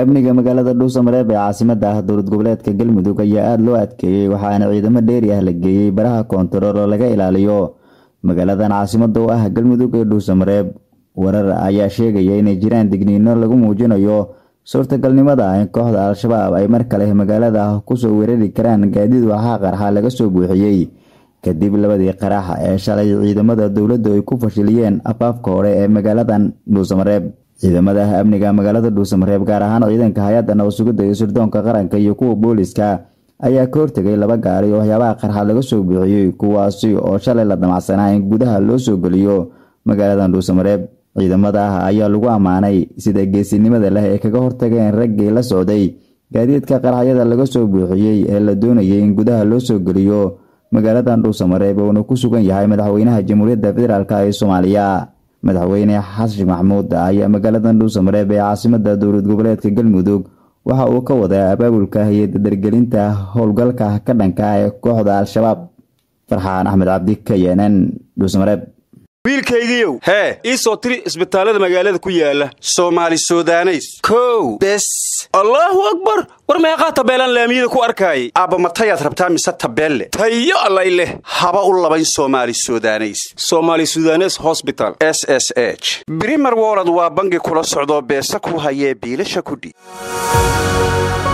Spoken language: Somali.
amniga magaalada dhuusamareeb ee caasimada ah dowlad goboleedka galmudug ayaa aada loo adkeeyey waxaana ciidamo dheeri ah la geeyey baraha koontarool oo laga ilaaliyo magaaladan caasimada u ah galmudug ee dhuusamareeb warar ayaa sheegaya inay jiraan digniino lagu muujinayo suurtagalnimada in kooxda al-shabaab ay mar kale magaalada kusoo weerari karaan gaadiid waxaa qarxa laga soo buuxiyey kadib labadii qarax ee shalay ciidamada dowladdu ay ku fashiliyeen afaafka hore ee magaaladan dhuusamareeb ciidamada amniga magaalada dhuusamareeb gaar ahaan ciidanka hay-adda nabadsugidda iyo sirdoonka qaranka iyo kuwa booliska ayaa ka hortegay laba gaari oo waxyaabaha qarxa laga soo buuxiyey kuwaasi oo shalay la damacsanaa in gudaha loo soo geliyo magaaladan dhuusamareeb ciidamada ayaa lagu ammaanay sida geesinimada leh ee kaga hortageen raggii la socday gaadiidka qaraxyada laga soo buuxiyey ee la doonayay in gudaha loo soo geliyo magaaladan dhuusamareeb uuna ku sugan yahay madaxweynaha jamhuuriyadda federaalk ee soomaaliya madaxweyne xasan maxmuud ayaa magaaladan dhuusamareeb ee caasimada dowlad goboleedka galmudug waxa uu ka wadaa abaabulka iyo dadargelinta howlgalka ka dhanka ee kooxda al-shabaab farxaan axmed cabdi k n n dhuusamareeb wiilkaygiiow hee ii soo tiri isbitaallada magaalada ku yaala soomaali sudaneys kow bes allaahu akbar war meeqaa tabeelaan laamiyada ku arkaayay aabba matayaad rabtaa mise tabeelle tayo allay leh haba u labayn soomaali sudaneys soomaali sudanes hosbital s s h brimer wolod waa bangi kula socdoo beesa ku hayee biilasha kudhi